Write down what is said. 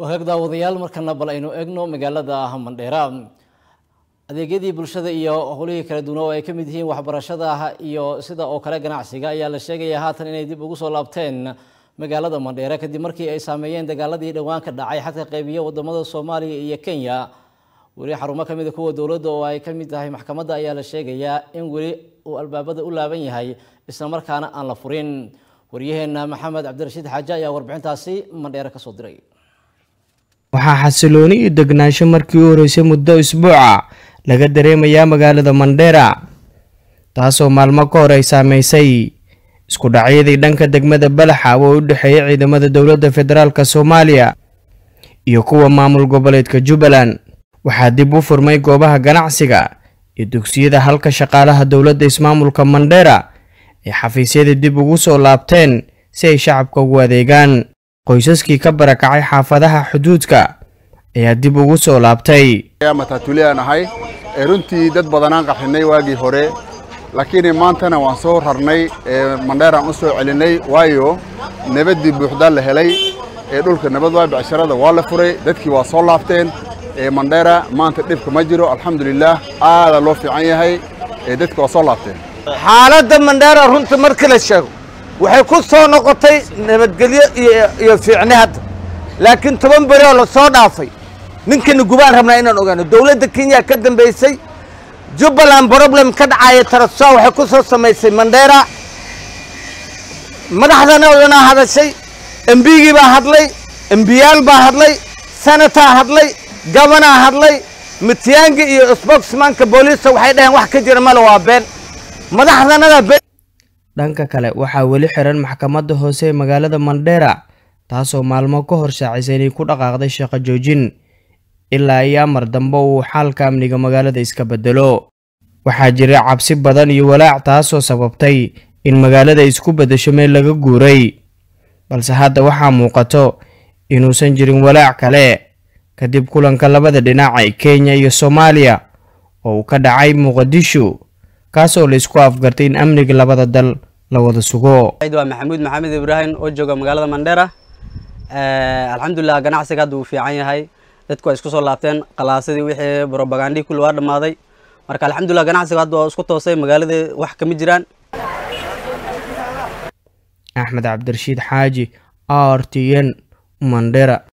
wagaag daawadayaal markana bal aynu egno magaalada mandheera adeegyadii bulshada iyo howlihii kala duwan oo ay ka mid yihiin waxbarashada iyo sida oo kale ganacsiga ayaa la sheegaya haatan inay dib ugu soo laabteen magaalada mandheera kadib markii ay saameeyeen dagaaladii dhowaan ka dhacay xadka qeybiya wadamada soomaaliya iyo kenya weli xarumo kamid a kuwa dowladda oo ay ka mid tahay maxkamadda ayaa la sheegayaa in weli uu albaabada u laaban yahay isla markaana aan la furin waryaheena maxamed cabdirashiid xaaje ayaa warbixintaasi mandheere kasoo diray waxaa xasilooni iyo degnaansho markii u horeysay muddo isbuuca laga dareemayaa magaalada mandheera taasoo maalmo ka hor ay saameysay isku dhacyadii dhanka degmada balaxa oo u dhexeeyay ciidamada dowladda federaalk soomaaliya iyo kuwa maamul goboleedka jubbaland waxaa dib u furmay goobaha ganacsiga iyo dugsiyada halka shaqaalaha dowladda ismaamulka mandheera ay xafiisyada dib ugu soo laabteen si ay shacabka ugu adeegaan qoysaskii ka barakacay xaafadaha xuduudka ayaa dib ugu soo laabtay matatuulayaan ahay ee runtii dad badanaan qaxinay waagii hore laakiin maantana waan soo rarnay ee mandheeraan u soo celinay waayo nabaddii buuxdaa la helay ee dhulka nabad waa becsharada waa la furay dadkii waa soo laabteen ee mandheera maanta dhibka ma jiro alxamdulilaah aadaa loo fiican yahay ee dadki waa soo laabteen xaaladda mandheera runta markii la sheego waxay ku soo noqotay nabadgelyo iyo fiicni hadda laakiin toban beri oo la soo dhaafay ninkana gubaan rabnaa inaan ogaano dowladda kenya ka dambaysay jubbaland problem ka dhacaya tarasoa waxay ku soo samaysay mandheera madaxdana odanaa hadashay embigii baa hadlay embiyaal baa hadlay senataa hadlay gabanaa hadlay mityaangi iyo spokesmanka booliisa waxay dhaheen wax ka jira male waa been madaxdanada been dhanka kale waxaa weli xiran maxkamadda hoose ee magaalada mandheera taasoo maalmo ka hor shaacisay inay ku dhaqaaqday shaqo joojin ilaa iyo amar dambe uu xaalka amniga magaalada iska bedelo waxaa jira cabsi badan iyo walaac taasoo sababtay in magaalada isku beddesho meel laga guuray balse hadda waxaa muuqato inuusan jirin walaac kale kadib kulanka labada dhinac ee kenya iyo soomaaliya oo uu ka dhacay muqdisho kaasoo la isku afgartay in amniga labada dal la wada sugo waa maxamuud maxamed ibraahim oo jooga magaalada mandheera alxamdulilah ganacsiga hadda uu fiican yahay dadku waa isku soo laabteen qalaasadii wixii brobagandii kulli waa dhammaaday marka alxamdulilah ganacsiga hadda waa isku toosay magaalada wax kama jiraan axmed cabdirashiid xaaji r t n mandheera